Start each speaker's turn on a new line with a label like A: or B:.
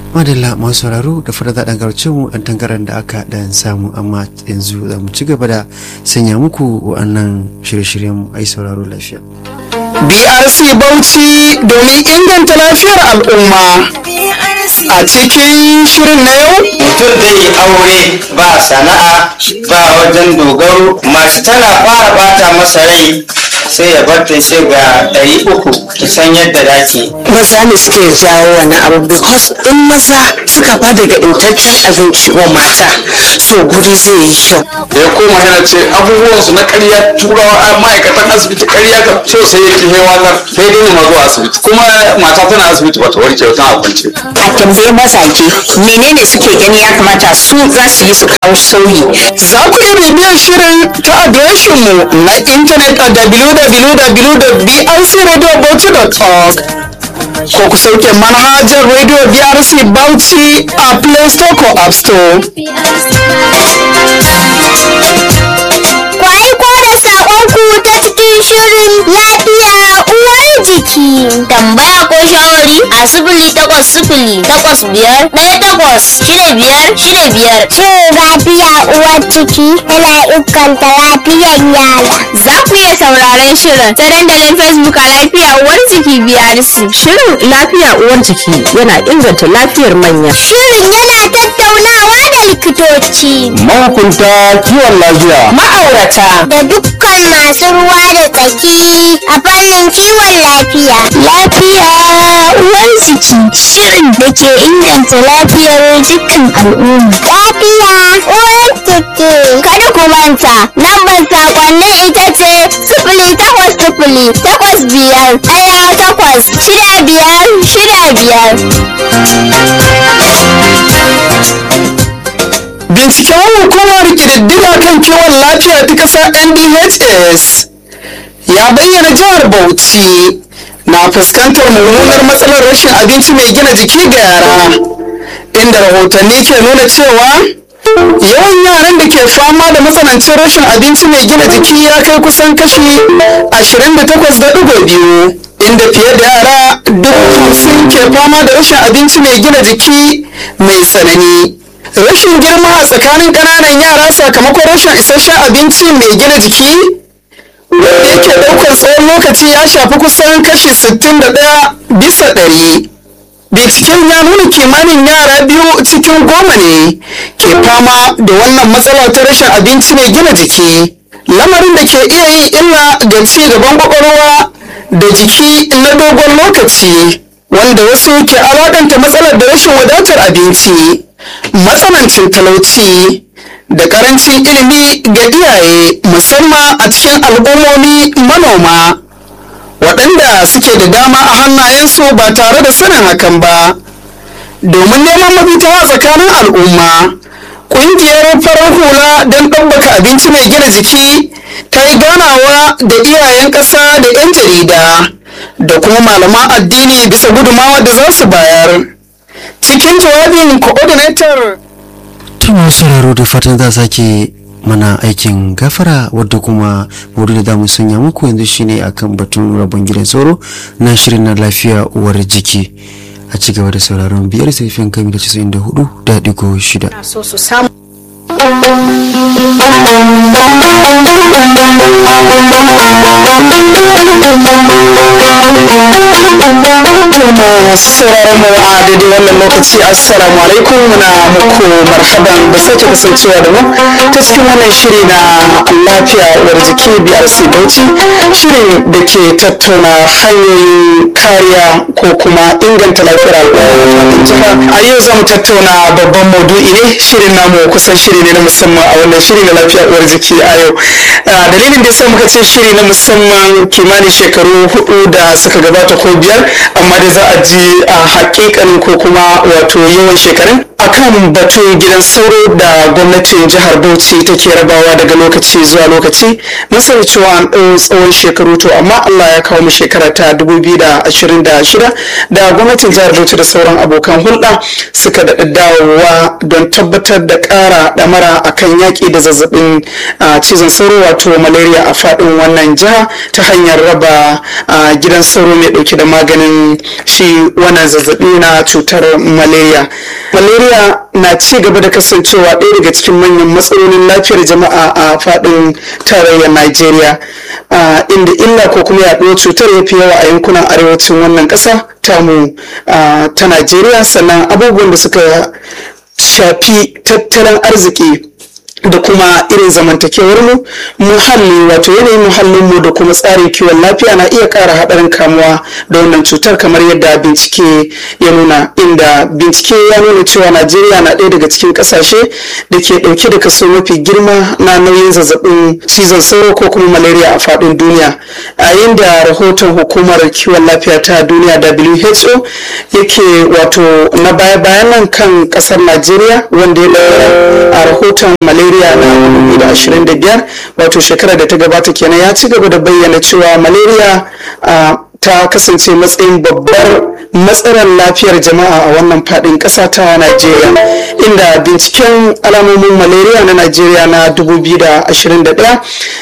A: madalla masu sauraro da fara zaɗan garcin mu ɗan tangaran da aka ɗan samu amma yanzu za mu ci gaba da sanya muku wa'annan shirye-shiryen ai sauraro lafiya.
B: BRC Bauchi domin inganta lafiyar al'umma. A cikin shirin na yau,
C: mutum zai yi aure ba sana'a ba wajen dogaro mace tana fara bata masa rai sai ya bar ta ce ga ɗari uku ki san yadda dake
D: maza ne suke jawo wani abu because in maza suka ba daga intaccen abinci wa mata so guri zai yi kyau
B: da ya koma yana ce abubuwan su na ƙarya turawa a ma'aikatan asibiti ƙarya ka so sai ya kihe wannan sai dai ma zuwa asibiti kuma mata tana asibiti bata warke ba tana kwance
D: a tambayi mazaje menene suke gani ya kamata su za su yi su kawo sauyi
B: za ku iya bibiyar shirin ta adireshin mu na intanet a www.brcradiobauchi.org ko ku sauke manhajar radio brc bauchi a play store ko app store
E: Ku aiko da saƙonku ta cikin shirin lafiya uwar jiki. Tambaya ko shawari a sifili takwas sifili takwas biyar ɗaya takwas shida biyar shida biyar. Shirin lafiya uwar ciki yana inganta lafiyar yara. Za ku iya sauraron shirin ta dandalin Facebook a lafiya uwar ciki BRC.
D: shirin lafiya uwar jiki yana inganta lafiyar manya
E: Shirin yana tattaunawa da likitoci
B: mahukunta kiwon lafiya
D: ma'aurata
E: da dukkan masu ruwa da tsaki a fannin kiwon lafiya. Lafiya uwar jiki shirin da ke inganta lafiyar dukkan al'umma. Lafiya uwar jiki. Kada ku manta, lambar sakonnin ita ce sifili takwas sifili takwas biyar ɗaya takwas shida biyar shida biyar.
B: binciken hukumar ƙididdiga kan kiwon lafiya ta ƙasa ndhs ya bayyana jihar bauchi na fuskantar mummunar matsalar rashin abinci mai gina jiki ga yara inda rahotanni ke nuna cewa yawan yaran da ke fama da matsanancin rashin abinci mai gina jiki ya kai kusan kashi 28.2 inda fiye da yara duk hamsin ke fama da rashin abinci mai gina jiki mai tsanani rashin girma a tsakanin ƙananan yara sakamakon rashin isasshen abinci mai gina jiki wanda yake ɗaukar tsawon lokaci ya shafi kusan kashi 61 bisa ɗari. binciken ya nuna kimanin yara biyu cikin goma ne ke fama da wannan matsala ta rashin abinci mai gina jiki lamarin da ke iya yin illa ga ci gaban kwakwalwa da jiki na dogon lokaci wanda wasu ke alaƙanta matsalar da rashin wadatar abinci matsanancin talauci da ƙarancin ilimi ga iyaye musamman a cikin al'ummomi manoma waɗanda suke da dama a hannayensu ba tare da sanin hakan ba domin neman mafita a tsakanin al'umma ƙungiyar farar hula don ɗabbaka abinci mai gina jiki ta yi ganawa da iyayen ƙasa da 'yan jarida da kuma malaman addini bisa gudumawa da za su bayar cikin jawabin coordinator
A: ta masu sauraro da fatan za sake mana aikin gafara wadda kuma wuri da damu sanya muku yanzu shine akan batun rabon gidan sauro na shirin na lafiya uwar jiki a ci gaba da sauraron biyar saifin kami da 94 da digo shida
D: so su samu
B: masu sauraron mu a daidai wannan lokaci assalamu alaikum muna muku marhaban da sake kasancewa da mu ta cikin wannan shiri na lafiya uwar jiki brc bauchi shiri da ke tattauna hanyoyin kariya ko kuma inganta lafiyar al'umma jiha a yau za mu tattauna babban maudu'i ne shirin namu kusan shiri ne na musamman a wannan shiri na lafiya uwar jiki a yau Ah, dalilin da ya muka ce shiri na musamman kimanin shekaru hudu da suka gabata ko biyar amma da za a ji a hakikanin ko kuma wato yawan shekarun akan batun gidan sauro da gwamnatin jihar bauchi take rabawa daga lokaci zuwa lokaci mun sani cewa an ɗau tsawon shekaru to amma allah ya kawo mu shekara ta 2026 da gwamnatin jihar bauchi da sauran abokan hulɗa suka daɗa dawowa don tabbatar da ƙara ɗamara akan yaƙi da zazzabin cizon sauro wato malaria a faɗin wannan jiha ta hanyar raba gidan sauro mai ɗauke da maganin shi wannan zazzabi na cutar malaria malaria na ci gaba da kasancewa ɗaya daga cikin manyan matsalolin lafiyar jama'a a faɗin tarayyar najeriya inda illa ko kuma yaɗuwar cutar ya fi yawa a yankunan arewacin wannan ƙasa tamu ta najeriya sannan abubuwan da suka shafi tattalin arziki da kuma irin zamantakewar mu muhalli wato yanayin muhallin mu da kuma tsarin kiwon lafiya na iya ƙara haɗarin kamuwa da wannan cutar kamar yadda bincike ya nuna inda bincike ya nuna cewa najeriya na ɗaya daga cikin ƙasashe da ke ɗauke da kaso mafi girma na nauyin zazzabin cizon sauro ko kuma malaria a faɗin duniya a yayin da rahoton hukumar kiwon lafiya ta duniya who yake wato na baya-bayan nan kan ƙasar najeriya wanda ya ɗaura a rahoton malaria malaria na 2025 wato shekarar da ta gabata kenan ya ci gaba da bayyana cewa malaria ta kasance matsayin babbar matsalar lafiyar jama'a a wannan fadin kasa ta Najeriya inda binciken alamomin malaria na Najeriya na 2021